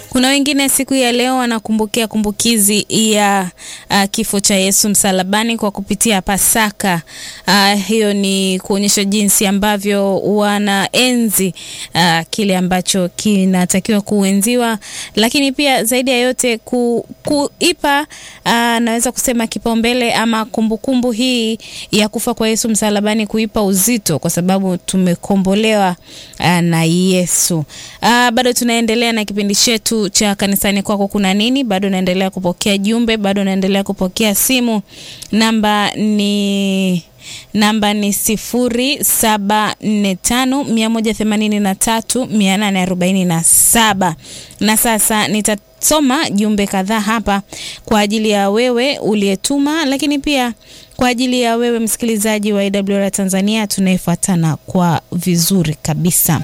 Kuna wengine siku ya leo wanakumbukia kumbukizi ya uh, kifo cha Yesu msalabani kwa kupitia Pasaka. Uh, hiyo ni kuonyesha jinsi ambavyo wanaenzi uh, kile ambacho kinatakiwa kuenziwa, lakini pia zaidi ya yote ku, kuipa uh, naweza kusema kipaumbele ama kumbukumbu kumbu hii ya kufa kwa Yesu msalabani kuipa uzito kwa sababu tumekombolewa uh, na Yesu. Uh, bado tunaendelea na kipindi chetu cha kanisani kwako kuna nini. Bado naendelea kupokea jumbe, bado naendelea kupokea simu. Namba ni namba ni sifuri saba nne tano mia moja themanini na tatu mia nane arobaini na saba na sasa nitasoma jumbe kadhaa hapa kwa ajili ya wewe uliyetuma, lakini pia kwa ajili ya wewe msikilizaji wa AWR Tanzania tunayefuatana kwa vizuri kabisa.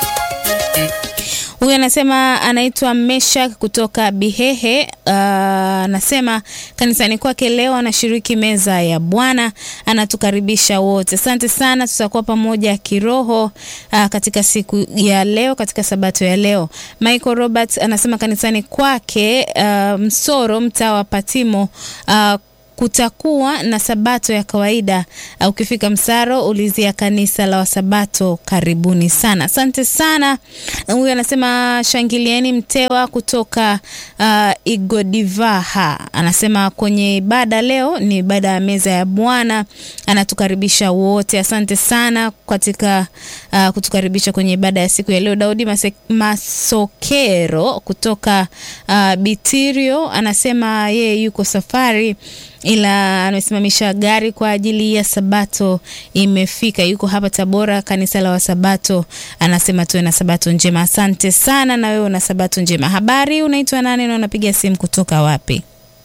Huyu anasema anaitwa Meshak kutoka Bihehe. Anasema uh, kanisani kwake leo anashiriki meza ya Bwana, anatukaribisha wote. Asante sana, tutakuwa pamoja kiroho uh, katika siku ya leo, katika sabato ya leo. Michael Robert anasema kanisani kwake uh, Msoro, mtaa wa Patimo uh, kutakuwa na sabato ya kawaida. Ukifika Msaro ulizia kanisa la Wasabato. Karibuni sana, asante sana. Huyu anasema shangilieni Mtewa kutoka uh, Igodivaha anasema kwenye ibada leo ni ibada ya meza ya Bwana, anatukaribisha wote. Asante sana katika uh, kutukaribisha kwenye ibada ya siku ya leo. Daudi Mase, Masokero kutoka uh, Bitirio anasema yeye yuko safari ila amesimamisha gari kwa ajili ya sabato imefika. Yuko hapa Tabora, kanisa la Wasabato. Anasema tuwe na sabato njema. Asante sana, na wewe una sabato njema. Habari, unaitwa nani na unapiga simu kutoka wapi?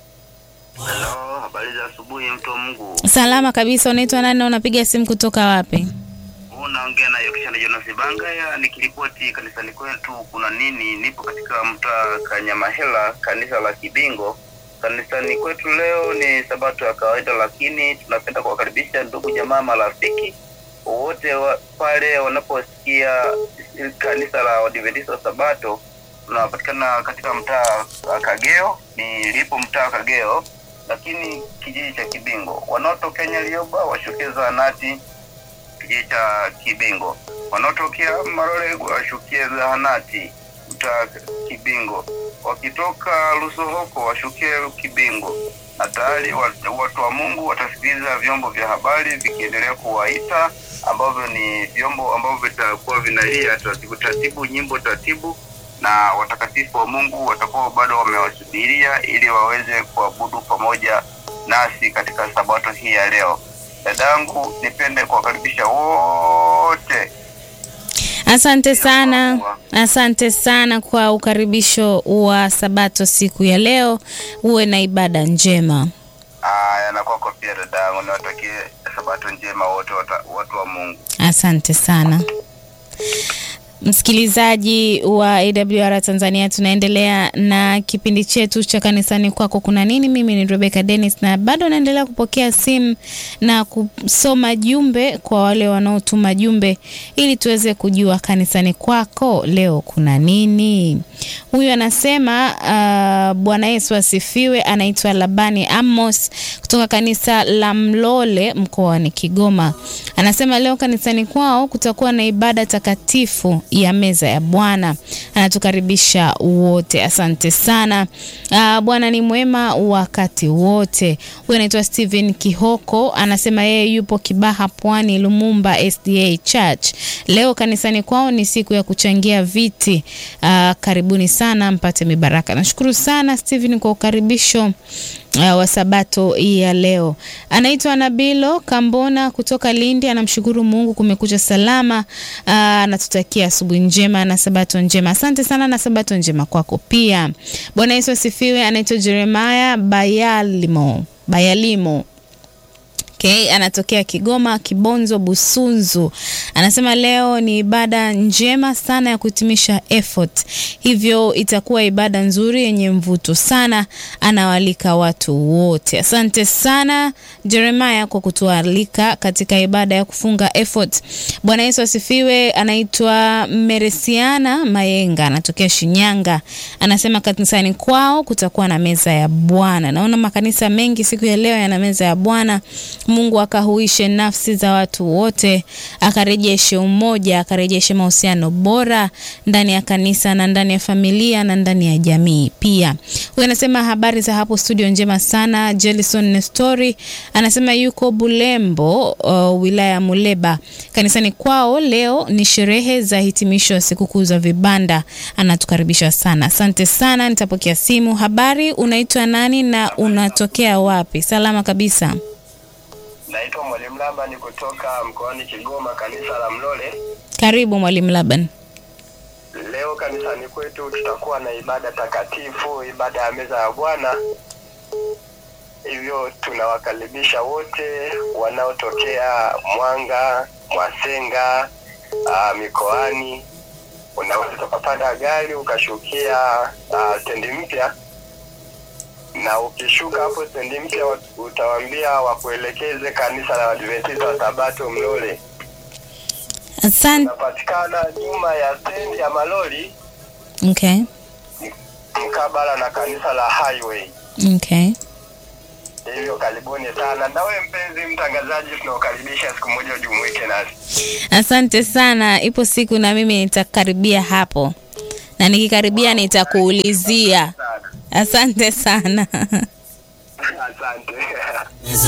Hello, habari za asubuhi mtu wa Mungu. Salama kabisa. Unaitwa nani na unapiga simu kutoka wapi? Unaongea na Yokishana Jonas Bangaya nikiripoti kanisani kwetu kuna nini. Nipo katika mtaa Kanyamahela, kanisa la Kibingo. Kanisani kwetu leo ni sabato ya kawaida, lakini tunapenda kuwakaribisha ndugu jamaa, marafiki wote wa, pale wanaposikia kanisa la Waadventista wa Sabato. Tunapatikana katika mtaa wa Kageo, nilipo mtaa wa Kageo, lakini kijiji cha Kibingo. Wanaotokea Nyalioba washukie zahanati kijiji cha Kibingo, wanaotokea Marole washukie zahanati mtaa Kibingo wakitoka Lusohoko washukie Kibingo, na tayari watu wa Mungu watasikiliza vyombo vya habari vikiendelea kuwaita, ambavyo ni vyombo ambavyo vitakuwa vinalia taratibu taratibu, nyimbo taratibu, na watakatifu wa Mungu watakuwa bado wamewasubiria ili waweze kuabudu pamoja nasi katika sabato hii ya leo. Dadangu, nipende kuwakaribisha wote Asante sana, asante sana kwa ukaribisho wa sabato siku ya leo. Uwe na ibada njema. Aya, na kwako pia dadangu, niwatakie sabato njema wote watu wa Mungu. Asante sana. Msikilizaji wa AWR Tanzania, tunaendelea na kipindi chetu cha kanisani kwako kuna nini. Mimi ni Rebecca Dennis na bado naendelea kupokea simu na kusoma jumbe kwa wale wanaotuma jumbe ili tuweze kujua kanisani kwako leo kuna nini. Huyu anasema uh, Bwana Yesu asifiwe. Anaitwa Labani Amos kutoka kanisa la Mlole mkoani Kigoma. Anasema leo kanisani kwao kutakuwa na ibada takatifu ya meza ya Bwana. Anatukaribisha wote, asante sana. Uh, Bwana ni mwema wakati wote. Huyu anaitwa Steven Kihoko, anasema yeye yupo Kibaha, Pwani, Lumumba SDA Church. Leo kanisani kwao ni siku ya kuchangia viti. Uh, karibuni sana mpate mibaraka. Nashukuru sana Steven kwa ukaribisho Uh, wa sabato hii ya leo. Anaitwa Nabilo Kambona kutoka Lindi, anamshukuru Mungu kumekucha salama. Anatutakia uh, asubuhi njema na sabato njema. Asante sana na sabato njema kwako pia. Bwana Yesu asifiwe. Anaitwa Jeremiah Bayalimo Bayalimo Okay, anatokea Kigoma Kibonzo Busunzu. Anasema leo ni ibada njema sana ya kuhitimisha effort, hivyo itakuwa ibada nzuri yenye mvuto sana. Anawaalika watu wote. Asante sana Jeremiah kwa kutualika katika ibada ya kufunga effort. Bwana Yesu asifiwe. Anaitwa Meresiana Mayenga, anatokea Shinyanga. Anasema kanisani kwao kutakuwa na meza ya Bwana. Naona makanisa mengi siku ya leo yana meza ya Bwana. Mungu akahuishe nafsi za watu wote, akarejeshe umoja, akarejeshe mahusiano bora ndani ya kanisa na ndani ya familia na ndani ya jamii pia. Huyu anasema habari za hapo studio, njema sana. Jelison Nestori anasema yuko Bulembo, uh, wilaya ya Muleba. Kanisani kwao leo ni sherehe za hitimisho ya sikukuu za vibanda. Anatukaribisha sana, asante sana. Nitapokea simu. Habari, unaitwa nani na unatokea wapi? Salama kabisa. Naitwa Mwalimu Labani kutoka mkoani Kigoma, kanisa la Mlole. Karibu Mwalimu Laban. Leo kanisani kwetu tutakuwa na ibada takatifu, ibada ya meza ya Bwana. Hivyo tunawakaribisha wote wanaotokea Mwanga, Mwasenga, uh, mikoani. Unaweza ukapanda gari ukashukia uh, stendi mpya na ukishuka hapo stendi mpya utawaambia wakuelekeze kanisa la Waadventista wa Sabato Mlole. Asante. Unapatikana nyuma ya stendi ya malori Okay. mkabala na kanisa la Highway. Okay. Hivyo karibuni sana. Na wewe mpenzi mtangazaji, tunakukaribisha siku moja ujumuike nasi. Asante sana. Ipo siku na mimi nitakaribia hapo, na nikikaribia nitakuulizia. Sana. Asante sana. Asante.